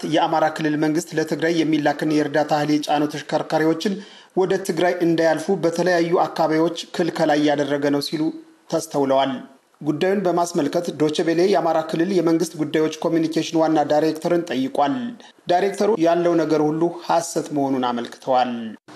የአማራ ክልል መንግስት ለትግራይ የሚላክን የእርዳታ እህል የጫኑ ተሽከርካሪዎችን ወደ ትግራይ እንዳያልፉ በተለያዩ አካባቢዎች ክልከላ እያደረገ ነው ሲሉ ተስተውለዋል። ጉዳዩን በማስመልከት ዶችቤሌ የአማራ ክልል የመንግስት ጉዳዮች ኮሚኒኬሽን ዋና ዳይሬክተርን ጠይቋል። ዳይሬክተሩ ያለው ነገር ሁሉ ሐሰት መሆኑን አመልክተዋል።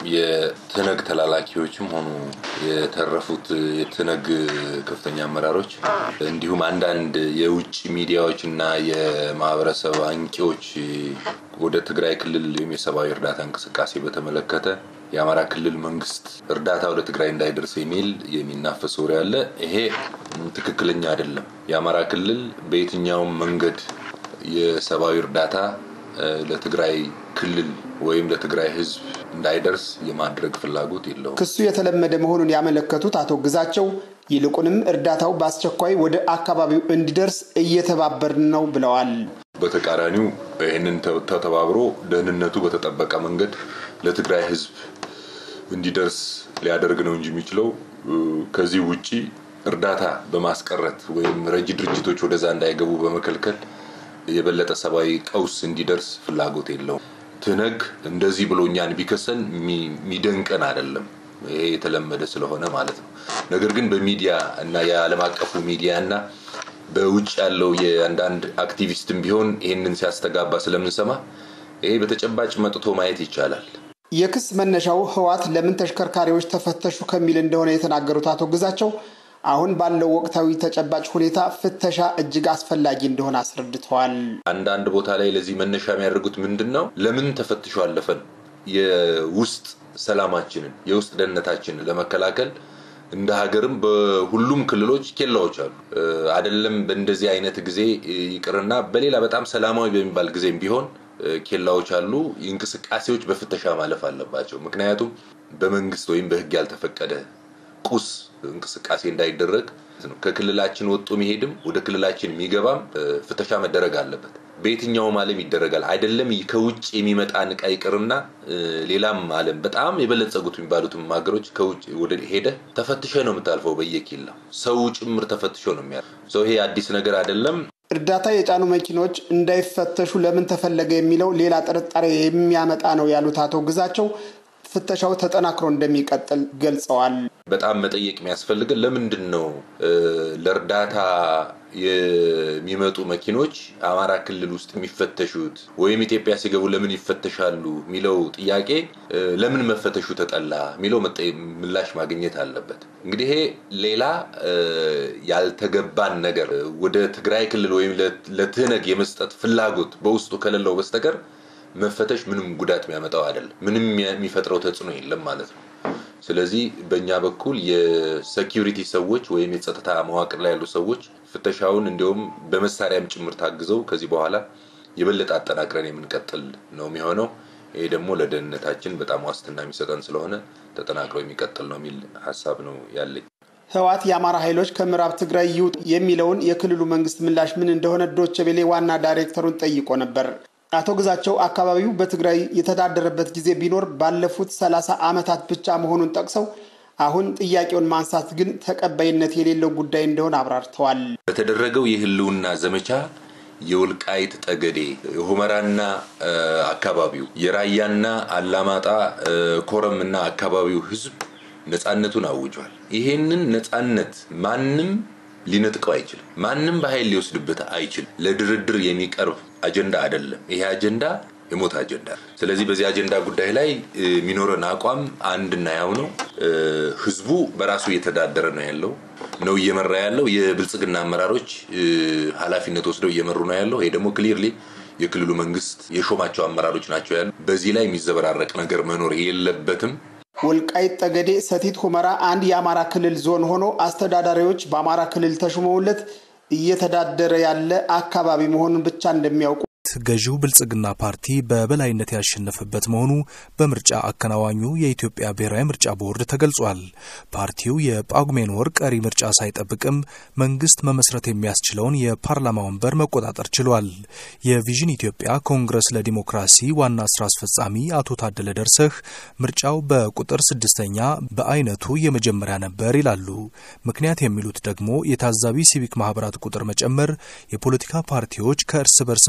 የትነግ ተላላኪዎችም ሆኑ የተረፉት የትነግ ከፍተኛ አመራሮች እንዲሁም አንዳንድ የውጭ ሚዲያዎች እና የማህበረሰብ አንቂዎች ወደ ትግራይ ክልል የሰብአዊ እርዳታ እንቅስቃሴ በተመለከተ የአማራ ክልል መንግስት እርዳታ ወደ ትግራይ እንዳይደርስ የሚል የሚናፈስ ወሬ አለ። ይሄ ትክክለኛ አይደለም። የአማራ ክልል በየትኛውም መንገድ የሰብአዊ እርዳታ ለትግራይ ክልል ወይም ለትግራይ ሕዝብ እንዳይደርስ የማድረግ ፍላጎት የለውም። ክሱ የተለመደ መሆኑን ያመለከቱት አቶ ግዛቸው ይልቁንም እርዳታው በአስቸኳይ ወደ አካባቢው እንዲደርስ እየተባበርን ነው ብለዋል። በተቃራኒው ይህንን ተተባብሮ ደህንነቱ በተጠበቀ መንገድ ለትግራይ ሕዝብ እንዲደርስ ሊያደርግ ነው እንጂ የሚችለው ከዚህ ውጪ እርዳታ በማስቀረት ወይም ረጂ ድርጅቶች ወደዛ እንዳይገቡ በመከልከል የበለጠ ሰብአዊ ቀውስ እንዲደርስ ፍላጎት የለውም። ትነግ እንደዚህ ብሎ እኛን ቢከሰን የሚደንቀን አይደለም። ይሄ የተለመደ ስለሆነ ማለት ነው። ነገር ግን በሚዲያ እና የዓለም አቀፉ ሚዲያ እና በውጭ ያለው የአንዳንድ አክቲቪስትም ቢሆን ይህንን ሲያስተጋባ ስለምንሰማ ይሄ በተጨባጭ መጥቶ ማየት ይቻላል። የክስ መነሻው ህወሓት ለምን ተሽከርካሪዎች ተፈተሹ ከሚል እንደሆነ የተናገሩት አቶ ግዛቸው አሁን ባለው ወቅታዊ ተጨባጭ ሁኔታ ፍተሻ እጅግ አስፈላጊ እንደሆነ አስረድተዋል። አንዳንድ ቦታ ላይ ለዚህ መነሻ የሚያደርጉት ምንድን ነው? ለምን ተፈትሾ አለፈን? የውስጥ ሰላማችንን የውስጥ ደህንነታችንን ለመከላከል እንደ ሀገርም በሁሉም ክልሎች ኬላዎች አሉ። አይደለም በእንደዚህ አይነት ጊዜ ይቅርና በሌላ በጣም ሰላማዊ በሚባል ጊዜም ቢሆን ኬላዎች አሉ። እንቅስቃሴዎች በፍተሻ ማለፍ አለባቸው። ምክንያቱም በመንግስት ወይም በህግ ያልተፈቀደ ቁስ እንቅስቃሴ እንዳይደረግ ከክልላችን ወጡ የሚሄድም ወደ ክልላችን የሚገባም ፍተሻ መደረግ አለበት። በየትኛውም ዓለም ይደረጋል። አይደለም ከውጭ የሚመጣ እቃ ይቅርና ሌላም ዓለም በጣም የበለጸጉት የሚባሉትም ሀገሮች ከውጭ ወደ ሄደ ተፈትሸ ነው የምታልፈው። በየኬላው ሰው ጭምር ተፈትሾ ነው የሚያ ሰው ይሄ አዲስ ነገር አይደለም። እርዳታ የጫኑ መኪኖች እንዳይፈተሹ ለምን ተፈለገ የሚለው ሌላ ጥርጣሬ የሚያመጣ ነው ያሉት አቶ ግዛቸው ፍተሻው ተጠናክሮ እንደሚቀጥል ገልጸዋል። በጣም መጠየቅ የሚያስፈልገን ለምንድን ነው ለእርዳታ የሚመጡ መኪኖች አማራ ክልል ውስጥ የሚፈተሹት ወይም ኢትዮጵያ ሲገቡ ለምን ይፈተሻሉ የሚለው ጥያቄ ለምን መፈተሹ ተጠላ የሚለው ምላሽ ማግኘት አለበት። እንግዲህ ይሄ ሌላ ያልተገባን ነገር ወደ ትግራይ ክልል ወይም ለትህነግ የመስጠት ፍላጎት በውስጡ ከሌለው በስተቀር መፈተሽ ምንም ጉዳት የሚያመጣው አይደለም። ምንም የሚፈጥረው ተጽዕኖ የለም ማለት ነው። ስለዚህ በእኛ በኩል የሴኪሪቲ ሰዎች ወይም የጸጥታ መዋቅር ላይ ያሉ ሰዎች ፍተሻውን እንዲሁም በመሳሪያም ጭምር ታግዘው ከዚህ በኋላ የበለጠ አጠናክረን የምንቀጥል ነው የሚሆነው። ይሄ ደግሞ ለደህንነታችን በጣም ዋስትና የሚሰጠን ስለሆነ ተጠናክሮ የሚቀጥል ነው የሚል ሀሳብ ነው ያለኝ። ህወሓት የአማራ ኃይሎች ከምዕራብ ትግራይ ይውጡ የሚለውን የክልሉ መንግስት ምላሽ ምን እንደሆነ ዶቼ ቬሌ ዋና ዳይሬክተሩን ጠይቆ ነበር። አቶ ግዛቸው አካባቢው በትግራይ የተዳደረበት ጊዜ ቢኖር ባለፉት ሰላሳ ዓመታት ብቻ መሆኑን ጠቅሰው አሁን ጥያቄውን ማንሳት ግን ተቀባይነት የሌለው ጉዳይ እንደሆነ አብራርተዋል። በተደረገው የህልውና ዘመቻ የወልቃይት ጠገዴ፣ ሁመራና አካባቢው፣ የራያና አላማጣ ኮረምና አካባቢው ህዝብ ነፃነቱን አውጇል። ይሄንን ነፃነት ማንም ሊነጥቀው አይችልም። ማንም በኃይል ሊወስድበት አይችልም። ለድርድር የሚቀርብ አጀንዳ አይደለም። ይሄ አጀንዳ የሞት አጀንዳ። ስለዚህ በዚህ አጀንዳ ጉዳይ ላይ የሚኖረን አቋም አንድና ያው ነው። ህዝቡ በራሱ እየተዳደረ ነው ያለው ነው እየመራ ያለው። የብልጽግና አመራሮች ኃላፊነት ወስደው እየመሩ ነው ያለው። ይሄ ደግሞ ክሊርሊ የክልሉ መንግስት የሾማቸው አመራሮች ናቸው ያሉ። በዚህ ላይ የሚዘበራረቅ ነገር መኖር የለበትም። ወልቃይት ጠገዴ፣ ሰቲት ሁመራ አንድ የአማራ ክልል ዞን ሆኖ አስተዳዳሪዎች በአማራ ክልል ተሹመውለት እየተዳደረ ያለ አካባቢ መሆኑን ብቻ እንደሚያውቁ ገዢው ብልጽግና ፓርቲ በበላይነት ያሸነፈበት መሆኑ በምርጫ አከናዋኙ የኢትዮጵያ ብሔራዊ ምርጫ ቦርድ ተገልጿል። ፓርቲው የጳጉሜን ወር ቀሪ ምርጫ ሳይጠብቅም መንግስት መመስረት የሚያስችለውን የፓርላማ ወንበር መቆጣጠር ችሏል። የቪዥን ኢትዮጵያ ኮንግረስ ለዲሞክራሲ ዋና ስራ አስፈጻሚ አቶ ታደለ ደርሰህ ምርጫው በቁጥር ስድስተኛ በአይነቱ የመጀመሪያ ነበር ይላሉ። ምክንያት የሚሉት ደግሞ የታዛቢ ሲቪክ ማህበራት ቁጥር መጨመር፣ የፖለቲካ ፓርቲዎች ከእርስ በርስ መዘላ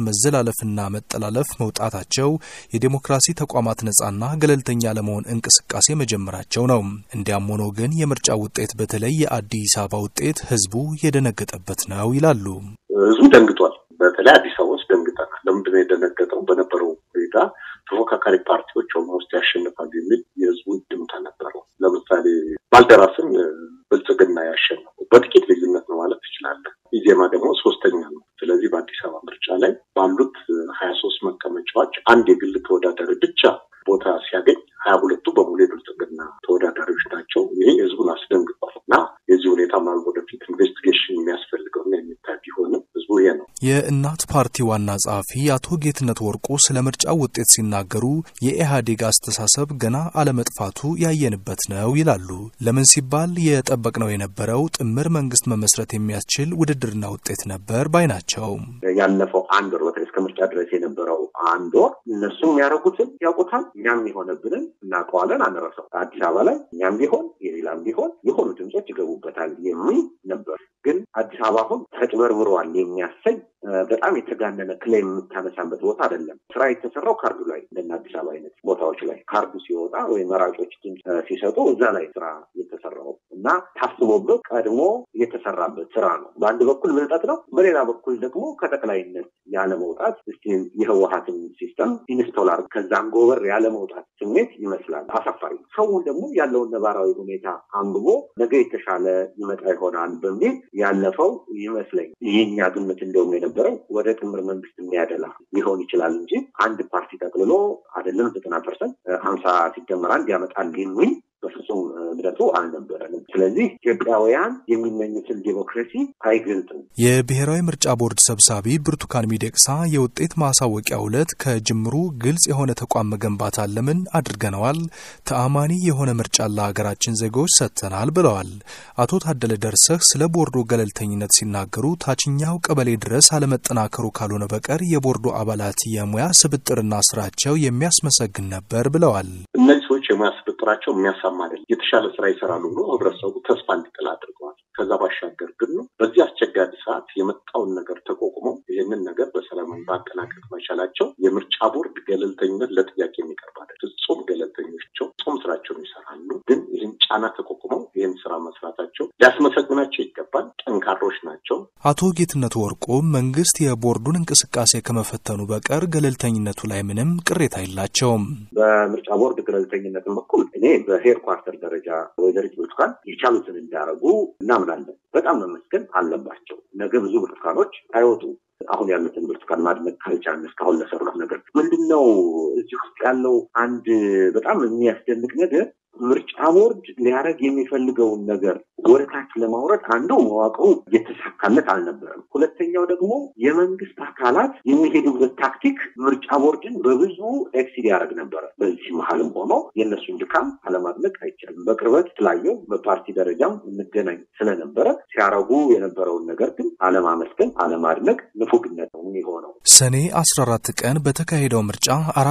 መተላለፍና መጠላለፍ መውጣታቸው የዴሞክራሲ ተቋማት ነጻና ገለልተኛ ለመሆን እንቅስቃሴ መጀመራቸው ነው። እንዲያም ሆኖ ግን የምርጫ ውጤት በተለይ የአዲስ አበባ ውጤት ህዝቡ የደነገጠበት ነው ይላሉ። ህዝቡ ደንግጧል። በተለይ አዲስ አበባ ውስጥ ደንግጠናል። ለምንድነው የደነገጠው? በነበረው ሁኔታ ተፎካካሪ ፓርቲዎች ኦልሞስት ያሸንፋሉ የሚል የህዝቡ ድምታ ነበረው። ለምሳሌ ባልደራስን ብልጽግና ያሸነፈው በጥቂት ልዩነት ነው ማለት ትችላለህ። ኢዜማ ደግሞ ሶስተኛ ነው። ስለዚህ በአዲስ አበባ ምርጫ ላይ ባሉት ሀያ ሶስት መቀመጫዎች አንድ የግል ተወዳዳሪ ብቻ ቦታ ሲያገኝ ሀያ ሁለቱ በሙሉ የብልጽግና ተወዳዳሪዎች ናቸው። ይሄ ህዝቡን አስደንግጧል እና የዚህ ሁኔታ ምናልባት ወደፊት ኢንቨስቲጌሽን የሚያስፈልገውና የሚታይ ቢሆንም ህዝቡ ይሄ ነው። የእናት ፓርቲ ዋና ጸሐፊ አቶ ጌትነት ወርቁ ስለ ምርጫው ውጤት ሲናገሩ የኢህአዴግ አስተሳሰብ ገና አለመጥፋቱ ያየንበት ነው ይላሉ። ለምን ሲባል የጠበቅነው የነበረው ጥምር መንግስት መመስረት የሚያስችል ውድድርና ውጤት ነበር ባይ ናቸው። ያለፈው አንድ ወር በተለይ እስከ ምርጫ ድረስ የነበረው አንድ ወር እነሱ የሚያደርጉትን ያውቁታል፣ እኛም የሆነብንን እናውቀዋለን፣ አንረሳው። አዲስ አበባ ላይ እኛም ቢሆን የሌላም ቢሆን የሆኑ ድምጾች ይገቡበታል የሚል ነበር። ግን አዲስ አበባ አሁን ተጭበርብረዋል የሚያሰኝ በጣም የተጋነነ ክሌም የምታነሳበት ቦታ አይደለም። ስራ የተሰራው ካርዱ ላይ እንደና አዲስ አበባ አይነት ቦታዎች ላይ ካርዱ ሲወጣ ወይም መራጮች ድምፅ ሲሰጡ እዛ ላይ ስራ የተሰራው እና ታስቦበት ቀድሞ የተሰራበት ስራ ነው። በአንድ በኩል ብልጠት ነው፣ በሌላ በኩል ደግሞ ከጠቅላይነት ያለመውጣት እስኪ የህወሀትን ሲስተም ኢንስቶላር ከዛም ጎበር ያለመውጣት ስሜት ይመስላል። አሳፋሪ ሰውን ደግሞ ያለውን ነባራዊ ሁኔታ አንብቦ ነገ የተሻለ ይመጣ ይሆናል በሚል ያለፈው ይመስለኝ ይህኛ ግምት እንደውም የነበረው ወደ ጥምር መንግስት የሚያደላ ሊሆን ይችላል እንጂ አንድ ፓርቲ ጠቅልሎ አይደለም ዘጠና ፐርሰንት ሀምሳ ሲደመር አንድ ያመጣል የሚል በፍጹም እምነቱ አልነበረንም። ስለዚህ ኢትዮጵያውያን የሚመኙትን ዴሞክራሲ አይገልጥም። የብሔራዊ ምርጫ ቦርድ ሰብሳቢ ብርቱካን ሚደቅሳ የውጤት ማሳወቂያ ዕለት ከጅምሩ ግልጽ የሆነ ተቋም መገንባት አለምን አድርገነዋል፣ ተአማኒ የሆነ ምርጫ ለሀገራችን ዜጎች ሰጥተናል ብለዋል። አቶ ታደለ ደርሰህ ስለ ቦርዱ ገለልተኝነት ሲናገሩ ታችኛው ቀበሌ ድረስ አለመጠናከሩ ካልሆነ በቀር የቦርዱ አባላት የሙያ ስብጥርና ስራቸው የሚያስመሰግን ነበር ብለዋል። እነዚህ ሰዎች የሙያ ስብጥራቸው የሚያሳማ አይደለም። የተሻለ ስራ ይሰራሉ ብሎ ህብረተሰቡ ተስፋ እንዲጥል አድርገዋል። ከዛ ባሻገር ግን ነው በዚህ አስቸጋሪ ሰዓት የመጣውን ነገር ተቋቁመው ይህንን ነገር በሰላማዊ ማጠናቀቅ መቻላቸው የምርጫ ቦርድ ገለልተኝነት ለጥያቄ የሚቀርብ አይደለም። ፍጹም ገለልተኞቸው ፍጹም ስራቸውን ይሰራሉ። ግን ይህን ጫና ተቋቁመው ይህን ስራ መስራታቸው ሊያስመሰግናቸው ይገባል። ጠንካሮች ናቸው። አቶ ጌትነት ወርቁ መንግስት የቦርዱን እንቅስቃሴ ከመፈተኑ በቀር ገለልተኝነቱ ላይ ምንም ቅሬታ የላቸውም። በምርጫ ቦርድ ገለልተኝነትን በኩል እኔ በሄድኳርተር ደረጃ ወይዘሪት ብርቱካን የቻሉትን እንዳደረጉ እናምናለን። በጣም መመስገን አለባቸው። ነገ ብዙ ብርቱካኖች አይወጡም። አሁን ያሉትን ብርቱካን ማድነቅ ካልቻልን እስካሁን ለሰሩት ነገር ምንድን ነው? እዚህ ውስጥ ያለው አንድ በጣም የሚያስደንቅ ነገር ምርጫ ቦርድ ሊያደርግ የሚፈልገውን ነገር ወደ ታች ለማውረድ አንዱ መዋቅሩ የተሳካለት አልነበረም። ሁለተኛው ደግሞ የመንግስት አካላት የሚሄዱበት ታክቲክ ምርጫ ቦርድን በብዙ ኤክሲድ ያደርግ ነበረ። በዚህ መሀልም ሆኖ የእነሱን ድካም አለማድነቅ አይቻልም። በቅርበት ስላየው በፓርቲ ደረጃም እንገናኝ ስለነበረ ሲያረጉ የነበረውን ነገር ግን አለማመስገን፣ አለማድነቅ ንፉግነት ነው የሚሆነው። ሰኔ 14 ቀን በተካሄደው ምርጫ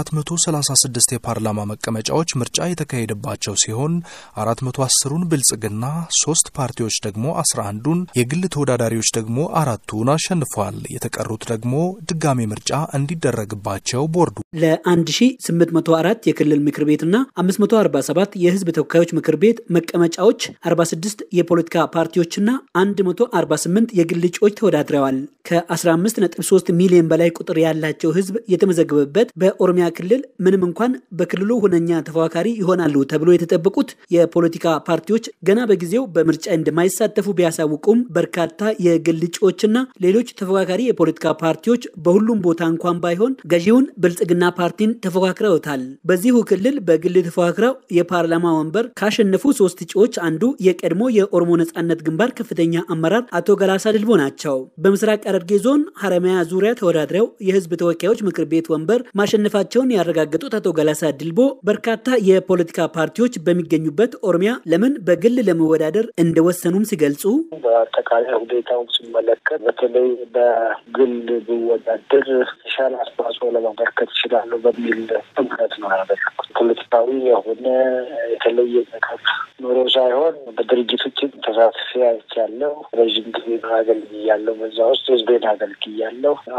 436 የፓርላማ መቀመጫዎች ምርጫ የተካሄደባቸው ሲሆን 410ሩን ብልጽግና፣ ሶስት ፓርቲዎች ደግሞ 11ዱን፣ የግል ተወዳዳሪዎች ደግሞ አራቱን አሸንፏል። የተቀሩት ደግሞ ድጋሜ ምርጫ እንዲደረግባቸው ቦርዱ ለ1804 የክልል ምክር ቤትና 547 የህዝብ ተወካዮች ምክር ቤት መቀመጫዎች 46 የፖለቲካ ፓርቲዎችና 148 የግል እጩዎች ተወዳድረዋል። ከ15.3 ሚሊዮን በላይ ቁጥር ያላቸው ህዝብ የተመዘገበበት በኦሮሚያ ክልል ምንም እንኳን በክልሉ ሁነኛ ተፎካካሪ ይሆናሉ ተብሎ የተጠበቁት የፖለቲካ ፓርቲዎች ገና በጊዜው በምርጫ እንደማይሳተፉ ቢያሳውቁም በርካታ የግል እጩዎችና ሌሎች ተፎካካሪ የፖለቲካ ፓርቲዎች በሁሉም ቦታ እንኳን ባይሆን ገዢውን ብልጽግና ፓርቲን ተፎካክረውታል። በዚሁ ክልል በግል ተፎካክረው የፓርላማ ወንበር ካሸነፉ ሶስት እጩዎች አንዱ የቀድሞ የኦሮሞ ነጻነት ግንባር ከፍተኛ አመራር አቶ ገላሳ ድልቦ ናቸው። በምስራቅ ሐረርጌ ዞን ሀረማያ ዙሪያ ተወዳድረው የህዝብ ተወካዮች ምክር ቤት ወንበር ማሸነፋቸውን ያረጋገጡት አቶ ገላሳ ድልቦ በርካታ የፖለቲካ ፓርቲዎች በሚገኙበት ኦሮሚያ ለምን በግል ለመወዳደር እንደወሰኑም ሲገልጹ በአጠቃላይ ሁኔታውን ሲመለከት በተለይ በግል ብወዳደር የተሻለ አስተዋጽኦ ለማበርከት ይችላሉ በሚል እምነት ነው ያደረኩት። ፖለቲካዊ የሆነ የተለየ ነገር ኖሮ ሳይሆን በድርጅቶችን ተሳትፌ አይቻለሁ። ረዥም ጊዜ አገልግያለሁ። በዛ ውስጥ ህዝቤን አገልግያለሁ። አሁን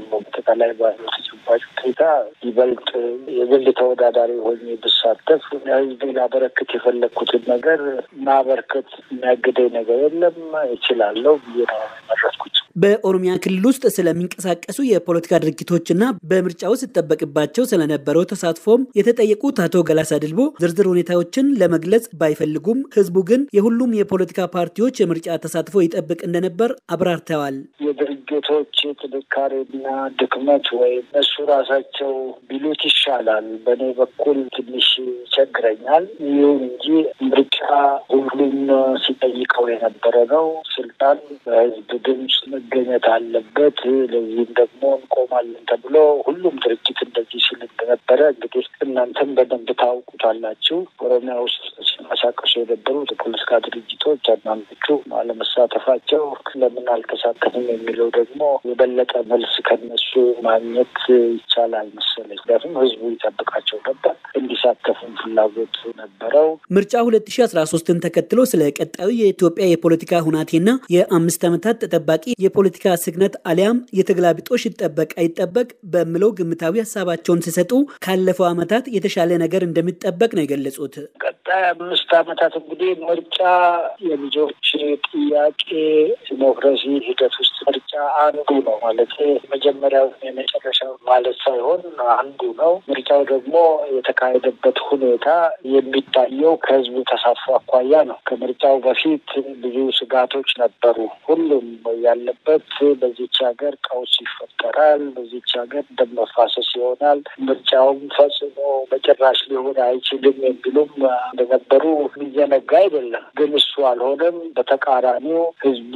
ባለው አጠቃላይ ባለው ተጨባጭ ሁኔታ ይበልጥ የግል ተወዳዳሪ ሆኜ ብሳተፍ ህዝቤ ላበረክት የፈለግኩትን ነገር ማበርከት የሚያግደኝ ነገር የለም፣ እችላለሁ ብዬ ነው የመረጥኩት። በኦሮሚያ ክልል ውስጥ ስለሚንቀሳቀሱ የፖለቲካ ድርጊቶችና በምርጫው ሲጠበቅባቸው ስለነበረው ተሳትፎም የተጠየቁት አቶ ገላሳ ድልቦ ዝርዝር ሁኔታዎችን ለመግለጽ ባይፈልጉም ህዝቡ ግን የሁሉም የፖለቲካ ፓርቲዎች የምርጫ ተሳትፎ ይጠብቅ እንደነበር አብራርተዋል። የድርጅቶች ጥንካሬና ድክመት ወይም እነሱ ራሳቸው ቢሉት ይሻላል። በእኔ በኩል ትንሽ ይቸግረኛል። ይሁን እንጂ ምርጫ ሁሉም ሲጠይቀው የነበረ ነው። ስልጣን በህዝብ ድምፅ መገኘት አለበት። ለዚህም ደግሞ እንቆማለን ተብሎ ሁሉም ድርጅት እንደዚህ ሲል እንደነበረ እንግዲህ እናንተም በደንብ ታውቁታላችሁ። ኦሮሚያ ውስጥ ሲንቀሳቀሱ የነበሩት የፖለቲካ ድርጅቶች አንዳንዶቹ አለመሳተፋቸው ለምን አልተሳተፍም የሚለው ደግሞ የበለጠ መልስ ከነሱ ማግኘት ይቻላል መሰለኝ። ምክንያቱም ህዝቡ ይጠብቃቸው ነበር፣ እንዲሳተፉም ፍላጎት ነበረው። ምርጫ ሁለት ሺ አስራ ሶስትን ተከትሎ ስለ ቀጣዩ የኢትዮጵያ የፖለቲካ ሁናቴና የአምስት ዓመታት ተጠባቂ የፖለቲካ ስግነት አሊያም የተገላቢጦሽ ይጠበቅ አይጠበቅ በሚለው ግምታዊ ሀሳባቸውን ሲሰጡ ካለፈው ዓመታት የተሻለ ነገር እንደሚጠበቅ ነው የገለጹት። ቀጣይ አምስት ዓመታት እንግዲህ ምርጫ የልጆች ጥያቄ ዲሞክራሲ ሂደት ውስጥ ምርጫ አንዱ ነው ማለት መጀመሪያው የመጨረሻው ማለት ሳይሆን አንዱ ነው። ምርጫው ደግሞ የተካሄደበት ሁኔታ የሚታየው ከህዝቡ ተሳትፎ አኳያ ነው። ከምርጫው በፊት ብዙ ስጋቶች ነበሩ። ሁሉም ያለበት በዚች ሀገር ቀውስ ይፈጠራል፣ በዚች ሀገር ደም መፋሰስ ይሆናል፣ ምርጫውም ፈጽሞ በጭራሽ ሊሆን አይችልም የሚሉም እንደነበሩ የሚዘነጋ አይደለም። ግን እሱ አልሆነም። በተቃራኒው ህዝቡ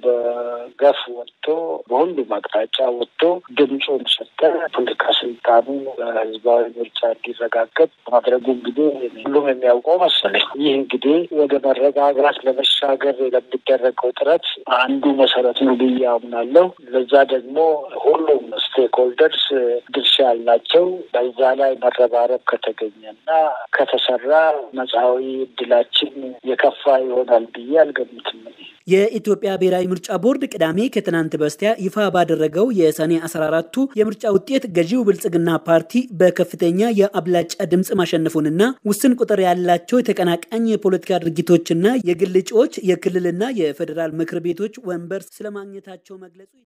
በገፍ ወጥቶ በሁሉም አቅጣጫ ወጥቶ ድምፁን ሰጠ። ፖለቲካ ስልጣኑ በህዝባዊ ምርጫ እንዲረጋገጥ ማድረጉ እንግዲህ ሁሉም የሚያውቀው መሰለኝ። ይህ እንግዲህ ወደ መረጋጋት ለመሻገር ለሚደረገው ጥረት አንዱ መሰረት ነው ብዬ አምናለሁ። ለዛ ደግሞ ሁሉም ስቴክሆልደርስ ድርሻ ያላቸው በዛ ላይ መረባረብ ከተገኘና ከተሰራ መጽሐዊ እድላችን የከፋ ይሆናል ብዬ አልገምትም። የኢትዮጵያ ብሔራዊ ምርጫ ቦርድ ቅዳሜ ከትናንት በስቲያ ይፋ ባደረገው የሰኔ 14ቱ የምርጫ ውጤት ገዢው ብልጽግና ፓርቲ በከፍተኛ የአብላጫ ድምፅ ማሸነፉንና ውስን ቁጥር ያላቸው የተቀናቃኝ የፖለቲካ ድርጊቶችና የግል እጩዎች የክልልና የፌዴራል ምክር ቤቶች ወንበር ስለማግኘታቸው መግለጹ